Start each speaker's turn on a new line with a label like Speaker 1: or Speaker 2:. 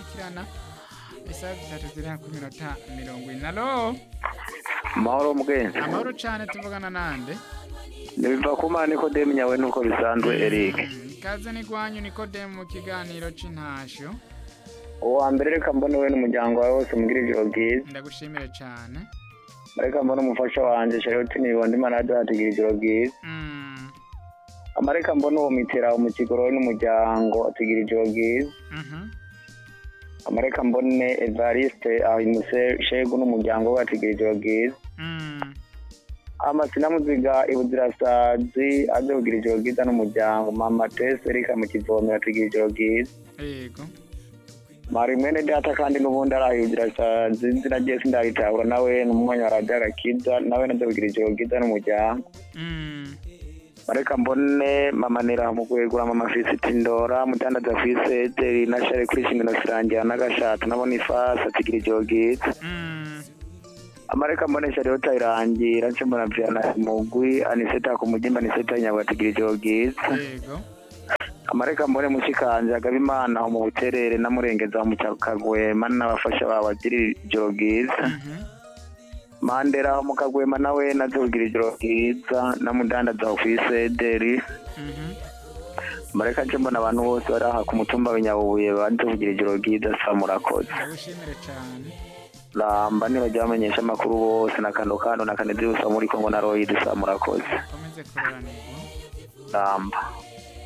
Speaker 1: ijana isaha zitatu ziri hafi minota mirongo ine alo
Speaker 2: amahoro mubwenge
Speaker 1: amahoro cyane tuvugana nande
Speaker 2: ntibiva ku mana ikodemu nyawe nuko bisanzwe eric
Speaker 1: ikaze n'igwanyu nikodemu mu kiganiro cy'intashyo
Speaker 2: uwa mbere reka mbone we n'umuryango wawe wose mubwire ijoro bwiza
Speaker 1: ndagushimire cyane
Speaker 2: reka mbone umufasha wanjye charlotte ntibonde imana duhatigira ijoro bwiza
Speaker 1: Mm,
Speaker 2: amareka mbone uwo mitera mu kigoro we n'umuryango atugira ijoro bwiza
Speaker 1: mhm.
Speaker 2: amareka mbone evariste ahimuse shegu n'umuryango we atugira ijoro bwiza
Speaker 1: Mm,
Speaker 2: amasina muziga ibuzirasazi aze kugira ijoro bwiza n'umuryango mama tese reka mu kivomero atugira ijoro bwiza
Speaker 1: yego
Speaker 2: mari mwene data kandi n'ubundi arahindura izina rye sindaritabura nawe n'umwanya warajya agakiza nawe nazo kugira ijoro bwiza n'umuryango
Speaker 1: Mm,
Speaker 2: mareka mbone mamanira mu kwegura mama fisiti ndora mutandaza fisete nashare kuri shingano sirangira n'agashato nabona ifasi atigira ijoro bwiza
Speaker 1: mm,
Speaker 2: amareka mbone shariyota irangira nshobora vyana mugwi aniseta ku mugimba aniseta nyabwo atigira ijoro bwiza
Speaker 1: yego
Speaker 2: amareka mbone mushikanje agabimana mu buterere namurengeza mu kagwema n'abafasha bawe agira ijoro bwiza
Speaker 1: Mhm.
Speaker 2: mandera mu kagwema nawe naze kugira ijoro bwiza namudandaza ku isederi
Speaker 1: Mhm.
Speaker 2: mareka nje mbona abantu bose bari aha ku mutumba w'inyabubuye baze kugira ijoro bwiza sa murakoze
Speaker 1: ndagushimire cyane
Speaker 2: ramba nibajya bamenyesha amakuru bose na kano kano na kanedi gusa muri kongo na royidi sa murakoze
Speaker 1: ukomeze kuroranirwa
Speaker 2: ramba